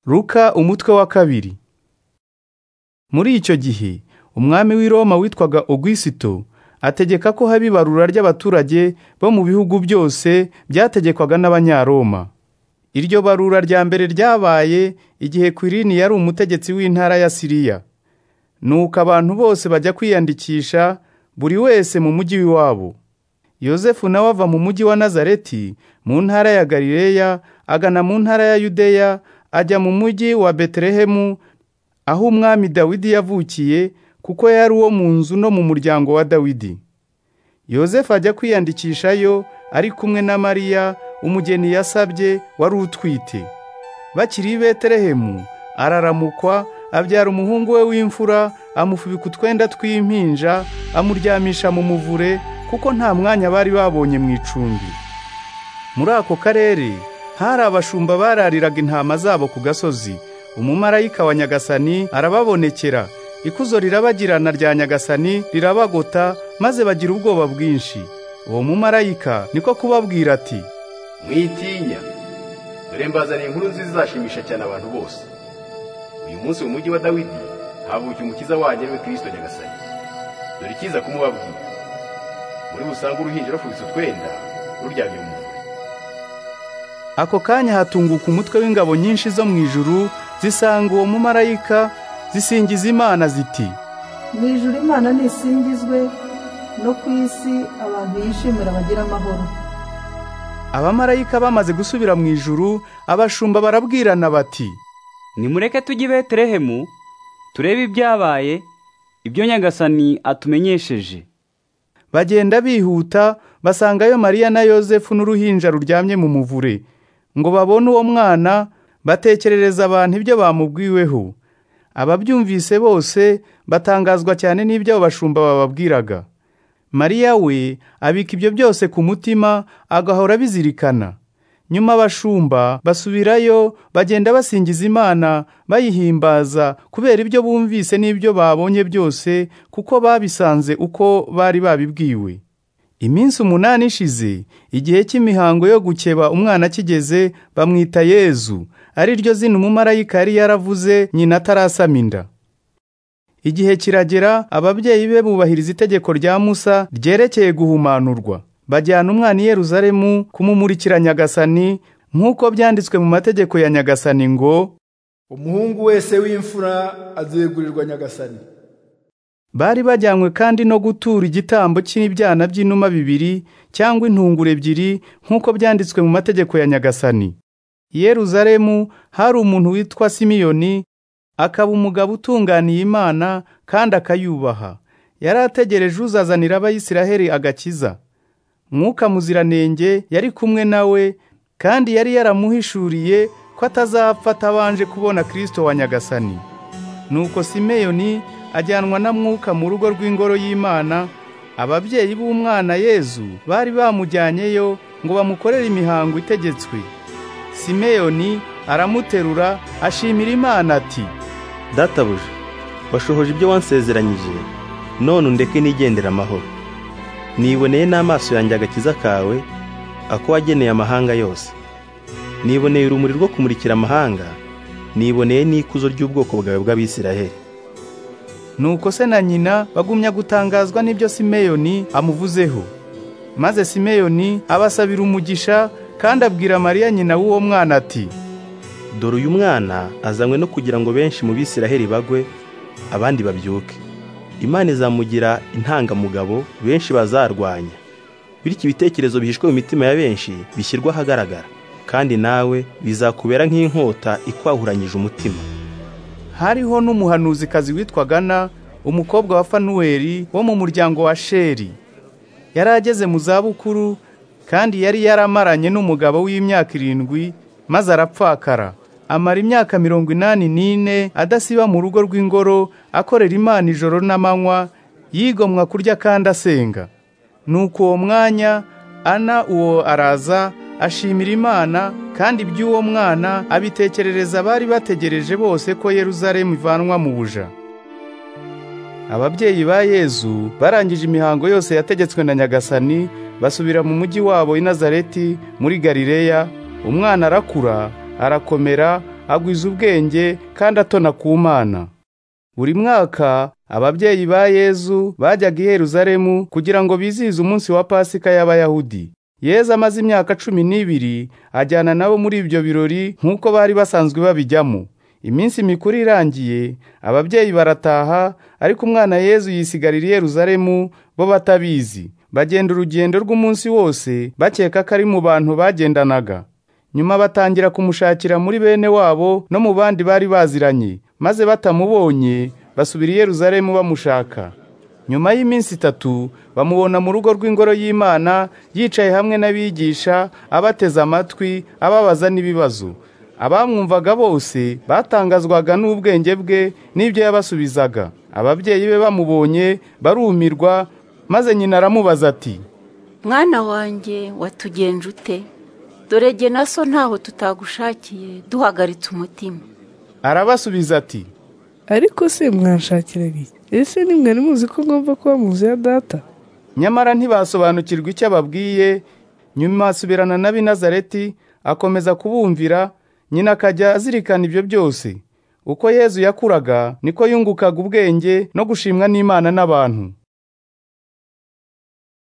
Luka umutwe wa kabiri muri icyo gihe umwami w'i Roma witwaga Ogisito ategeka ko haba ibarura ry'abaturage bo mu bihugu byose byategekwaga n'Abanyaroma. Iryo barura rya mbere ryabaye igihe Kwirini yari umutegetsi w'intara ya Siriya. Nuko abantu bose bajya kwiyandikisha buri wese mu mujyi w'iwabo. Yosefu nawe ava mu mujyi wa Nazareti mu ntara ya Galileya agana mu ntara ya Yudeya ajya mu mujyi wa Betelehemu aho umwami Dawidi yavukiye kuko yari uwo mu nzu no mu muryango wa Dawidi. Yosefu ajya kwiyandikishayo ari kumwe na Mariya umugeni yasabye wari utwite. Bakiri i Betelehemu araramukwa abyara umuhungu we w'imfura amufubika utwenda tw'impinja amuryamisha mu muvure kuko nta mwanya bari babonye mu icumbi. Muri ako karere hari abashumba barariraga intama zabo ku gasozi. Umumarayika wa Nyagasani arababonekera. Ikuzo rirabagirana rya Nyagasani rirabagota maze bagira ubwoba bwinshi. Uwo mumarayika niko kubabwira ati mwitinya dore mbazaniye inkuru nziza izashimisha cyane abantu bose uyu munsi mu mujyi wa dawidi havukiye umukiza wanyu ariwe kirisito nyagasani dore ikiza kumubabwira muri busange uruhinja rufubitse utwenda ruryamye mu muvure Ako kanya hatunguka umutwe w'ingabo nyinshi zo mu ijuru zisanga uwo mumarayika zisingiza Imana ziti mu ijuru imana ntisingizwe no ku isi abantu yishimira bagira amahoro abamarayika bamaze gusubira mu ijuru abashumba barabwirana bati nimureke tujye i betelehemu turebe ibyabaye ibyo nyagasani atumenyesheje bagenda bihuta basangayo Mariya na Yosefu n'uruhinja ruryamye mu muvure ngo babone uwo mwana batekerereza abantu ibyo bamubwiweho ababyumvise bose batangazwa cyane n'ibyo abo bashumba bababwiraga Mariya we abika ibyo byose ku mutima agahora abizirikana nyuma abashumba basubirayo bagenda basingiza Imana bayihimbaza kubera ibyo bumvise n'ibyo babonye byose kuko babisanze uko bari babibwiwe iminsi umunani ishize igihe cy'imihango yo gukeba umwana kigeze bamwita yezu ari ryo zina umumarayika yari yaravuze nyina atarasama inda igihe kiragera ababyeyi be bubahiriza itegeko rya musa ryerekeye guhumanurwa bajyana umwana i yeruzalemu kumumurikira nyagasani nk'uko byanditswe mu mategeko ya nyagasani ngo umuhungu wese w'imfura azegurirwa nyagasani bari bajyanywe kandi no gutura igitambo cy'ibyana by'inuma bibiri cyangwa intungure ebyiri nk'uko byanditswe mu mategeko ya nyagasani i yeruzalemu hari umuntu witwa simiyoni akaba umugabo utunganiye imana kandi akayubaha yari ategereje uzazanira abayisiraheli agakiza mwuka muziranenge yari kumwe na we kandi yari yaramuhishuriye ko atazapfa atabanje kubona kirisito wa nyagasani nuko simeyoni ajyanwa na mwuka mu rugo rw'ingoro y'imana ababyeyi b'umwana yezu bari bamujyanyeyo ngo bamukorere imihango itegetswe simeyoni aramuterura ashimira imana ati databuja washohoje ibyo wansezeranyije none undeke nigendera amahoro niboneye n'amaso yanjye agakiza kawe ako wageneye amahanga yose niboneye urumuri rwo kumurikira amahanga niboneye n'ikuzo ry'ubwoko bwawe bw'abisiraheli nuko se na nyina bagumya gutangazwa n'ibyo simeyoni amuvuzeho maze simeyoni abasabira umugisha kandi abwira mariya nyina w'uwo mwana ati dore uyu mwana azanywe no kugira ngo benshi mu bisiraheli bagwe abandi babyuke imana izamugira intangamugabo benshi bazarwanya bityo ibitekerezo bihishwe mu mitima ya benshi bishyirwe ahagaragara kandi nawe bizakubera nk'inkota ikwahuranyije umutima hariho n'umuhanuzikazi witwa gana umukobwa wa fanuweli wo mu muryango wa sheri yari ageze mu zabukuru kandi yari yaramaranye n'umugabo w'imyaka irindwi maze arapfakara amara imyaka mirongo inani n'ine adasiba mu rugo rw'ingoro akorera imana ijoro n'amanywa yigomwa kurya kandi asenga nuko uwo mwanya ana uwo araza ashimira imana kandi iby'uwo mwana abitekerereza abari bategereje bose ko yeruzalemu ivanwa mu buja ababyeyi ba yezu barangije imihango yose yategetswe na nyagasani basubira mu mujyi wabo i nazareti muri galileya umwana arakura arakomera agwiza ubwenge kandi atona ku mana buri mwaka ababyeyi ba yezu bajyaga i Yeruzalemu kugira ngo bizihize umunsi wa pasika y'abayahudi yezu amaze imyaka cumi n'ibiri ajyana nabo muri ibyo birori nk'uko bari basanzwe babijyamo iminsi mikuru irangiye ababyeyi barataha ariko umwana yezu yisigarira i Yeruzalemu bo batabizi bagenda urugendo rw'umunsi wose bakeka ko ari mu bantu bagendanaga nyuma batangira kumushakira muri bene wabo no mu bandi bari baziranye maze batamubonye basubira i Yeruzalemu bamushaka nyuma y'iminsi itatu bamubona mu rugo rw'ingoro y'imana yicaye hamwe n'abigisha abateze amatwi ababaza n'ibibazo abamwumvaga bose batangazwaga n'ubwenge bwe n'ibyo yabasubizaga ababyeyi be bamubonye barumirwa maze nyina aramubaza ati mwana wanjye watugenje ute dore jye na so ntaho tutagushakiye duhagaritse umutima arabasubiza ati ariko se mwanshakira iki ese nimwari muzi ko ngomba kuba mu nzu ya data nyamara ntibasobanukirwa icyo ababwiye nyuma asubirana n'ab'i Nazareti akomeza kubumvira nyina akajya azirikana ibyo byose uko yezu yakuraga niko yungukaga ubwenge no gushimwa n'imana n'abantu